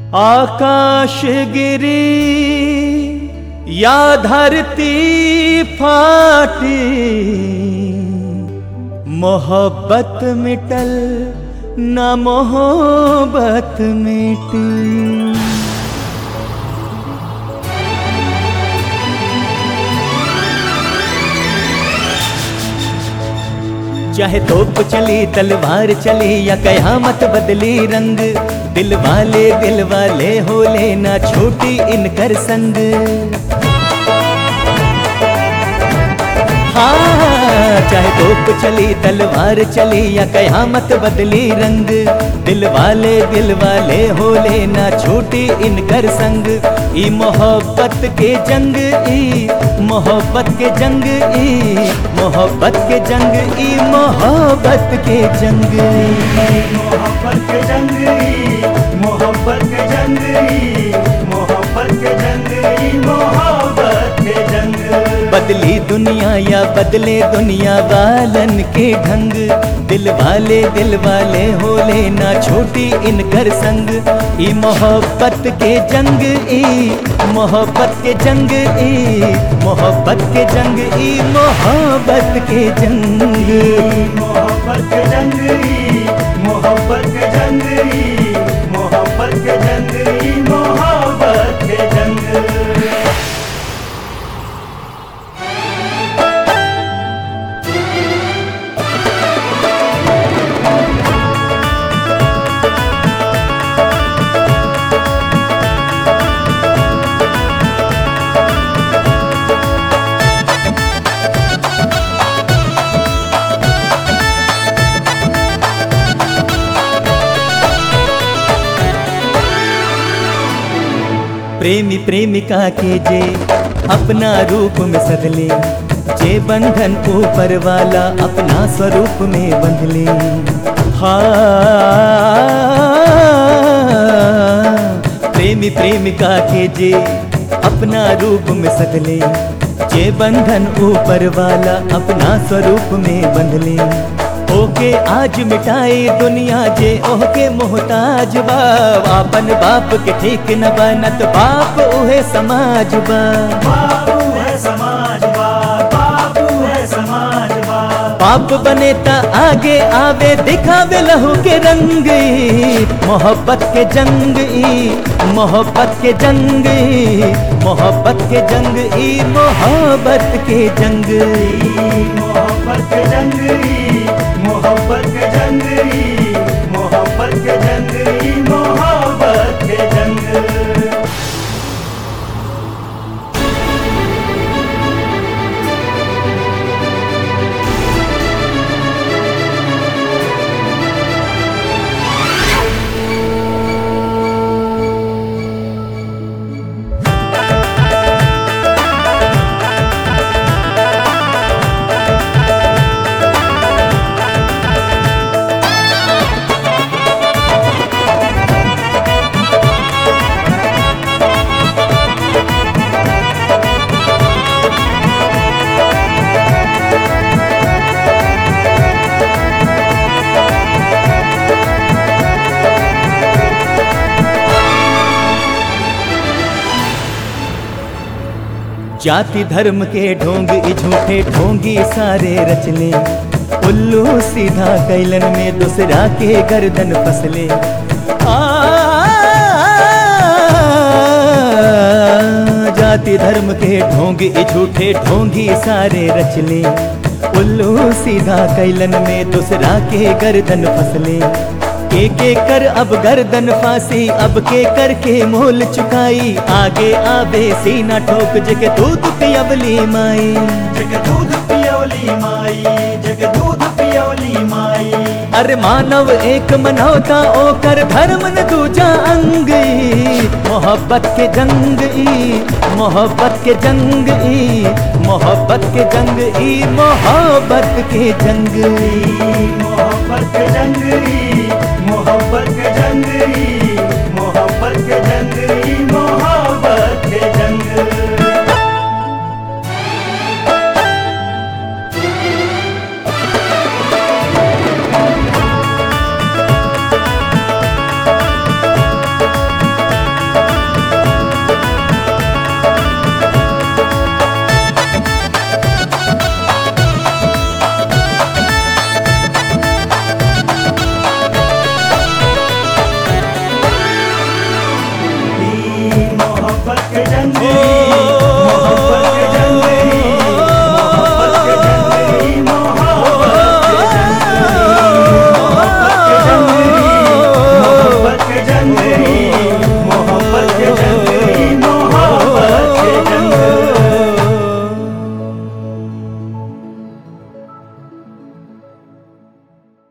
आकाश गिरी या धरती फाटी मोहब्बत मिटल न मोहब्बत मिटी चाहे तोप चली तलवार चली या कयामत बदली रंग दिल वाले दिल वाले हो लेना छोटी इनकर संग हाँ चाहे तोप चली तलवार चली या कयामत बदली रंग दिल वाले दिल वाले हो लेना छोटी इनकर संग ई मोहब्बत के जंग ई मोहब्बत के जंग ई मोहब्बत के जंग ई मोहब्बत के जंग मोहब्बत के जंगली मोहब्बत के जंगली मोहब्बत के जंगली मोहब्बत के जंग बदली दुनिया या बदले दुनिया वालन के ढंग दिल वाले दिल वाले हो लेना छोटी इनकर संग ई मोहब्बत के जंग ई मोहब्बत के जंग ई मोहब्बत के जंग ई मोहब्बत के जंग मोहब्बत के जंगली मोहब्बत के जंगली मोहब्बत के जंगली मोहब्बत के जंग प्रेमी प्रेमिका के जे अपना रूप में सदले जे बंधन ऊपर वाला अपना स्वरूप में बंधले हाँ प्रेमी प्रेमिका के जे अपना रूप में सदले जे बंधन ऊपर वाला अपना स्वरूप में बंधले ओके आज मिटाए दुनिया जे ओके मोहताज बा आपन बाप के ठीक न बनत बाप उहे समाज बा बाबू है समाज बा बाबू है समाज बा बाप बने ता आगे आवे दिखावे लहू के रंग ई, मोहब्बत के जंग ई मोहब्बत के जंग ई, मोहब्बत के जंग ई मोहब्बत के जंग ई। मोहब्बत के जंगली मोहब्बत के जंगली मोहब्बत के जंगली मोहब्बत के जंग जाति धर्म के ढोंग ई झूठे ढोंगी सारे रचले उल्लू सीधा कैलन में दूसरा के गर्दन फसले आ, जाति धर्म के ढोंग ई झूठे ढोंगी सारे रचले उल्लू सीधा कैलन में दूसरा के गर्दन फसले के के कर अब गर्दन फांसी अब के कर के मोल चुकाई आगे आवे सीना ठोक जग दूध पियवली माई जग दूध पियोली माई जग दूध पियोली माई अरे मानव एक मनौता ओकर धर्म न दूजा अंग ई, मोहब्बत के जंग ई मोहब्बत के जंग ई मोहब्बत के जंग ई मोहब्बत के जंग ई। मोहब्बत के जंगली मोहब्बत के जंगली मोहब्बत के जंगली मोहब्बत के जंग के ओ जंगली